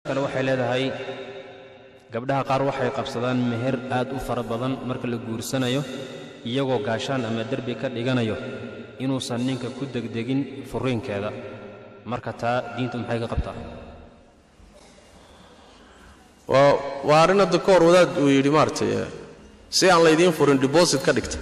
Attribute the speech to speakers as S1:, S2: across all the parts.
S1: kale waxay leedahay gabdhaha qaar waxay qabsadaan meher aad u fara badan marka la guursanayo iyagoo gaashaan ama derbi ka dhiganayo inuusan ninka ku degdegin furriinkeeda marka taa diintu maxay ka qabtaa
S2: waa waa arrin hadda ka hor wadaad uu yidhi maaragtay si aan laydiin furin debosit ka dhigta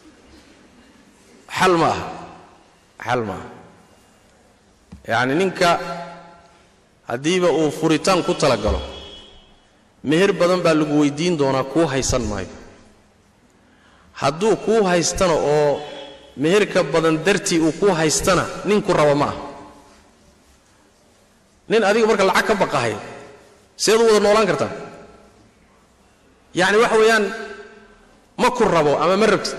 S2: xal ma aha xal ma aha yacni ninka haddiiba uu furitaan ku talagalo meher badan baa lagu weyddiin doonaa kuu haysan maayo hadduu kuu haystana oo meherka badan dartii uu kuu haystana ninku raba ma ah nin adiga marka lacag ka baqahay seed u wada noolaan kartaa yacni waxa weeyaan ma ku rabo ama ma rabtid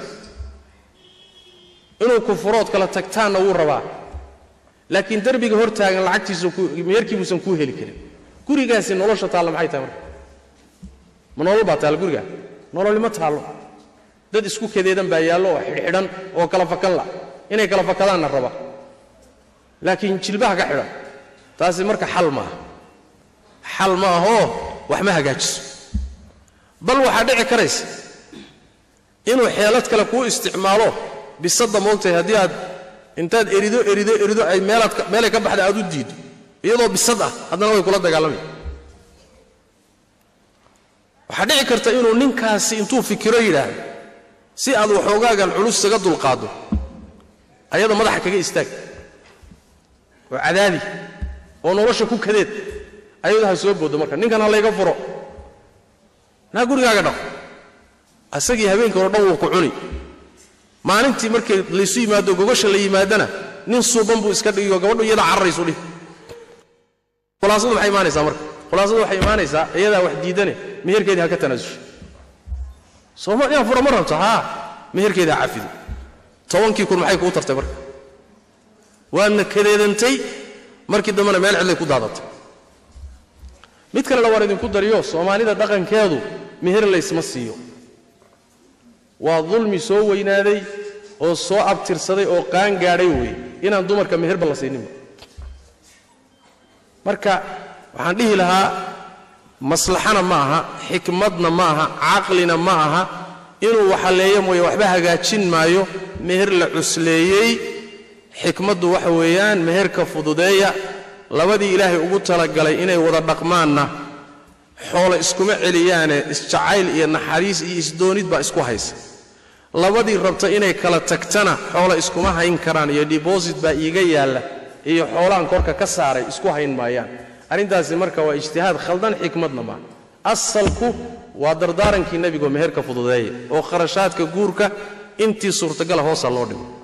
S2: inuu ku furood kala tagtaanna wuu rabaa laakiin derbiga hor taagan lacagtiisa meherkii buusan kuu heli karin gurigaasi nolosha taalla maxay tahay marka ma nolol baa taalla gurigaa nololi ma taallo dad isku kadeedan baa yaallo oo xidhxidhan oo kala fakan la inay kala fakadaanna raba laakiin jilbaha ka xidhan taasi marka xal ma aha xal ma ahoo wax ma hagaajiso bal waxaa dhici karaysa inuu xeelad kale kuu isticmaalo bisadda moogtahay haddii aad intaad erido erido erido ay meelaad meelay ka baxda aad u diiddo iyadoo bisad ah haddana way kula dagaalamay waxaa dhici karta inuu ninkaasi intuu fikiro yidhaahdo si aad waxoogaagan culus saga dulqaaddo ayada madaxa kaga istaag oo cadaadi oo nolosha ku kadeed ayadu ha soo booddo marka ninkan ha layga furo naa gurigaaga dhaq asagii habeenkii hore dhan wuu ku cuni maalintii markay laysu yimaado gogosha la yimaadana nin suuban buu iska dhigiyo gabadhu iyada cararaysu dhih khulaasadu maxay imaanaysaa marka khulaasadu waxay imaanaysaa iyadaa wax diidane meherkeedii ha ka tanaasusha sooma inaan fura ma rabto haa meherkeedii ha cafido tobankii kun maxay kuu tartay marka waadna kadeedantay markii dambena meel cidlay ku daadatay mid kalena waan idinku dariyo soomaalida dhaqankeedu meher laysma siiyo waa dulmi soo weynaaday oo soo abtirsaday oo qaan gaadhay weeye inaan dumarka meherba la siininba marka waxaan dhihi lahaa maslaxana ma aha xikmadna ma aha caqlina ma aha inuu waxaleeyo mooye waxba hagaajin maayo meher la cusleeyey xikmaddu waxa weeyaan meherka fududeeya labadii ilaahay ugu talagalay inay wada dhaqmaanna xoolo iskuma celiyaane isjacayl iyo naxariis iyo isdoonid baa isku haysa labadii rabta inay kala tagtana xoolo iskuma hayn karaan iyo debosit baa iiga yaalla iyo xoolahan korka ka saaray isku hayn maayaan arrintaasi marka waa ijtihaad khaldan xikmadna maaha asalku waa dardaarankii nebigo meherka fududeeya oo kharashaadka guurka intii suurtagala hoosa loo dhigo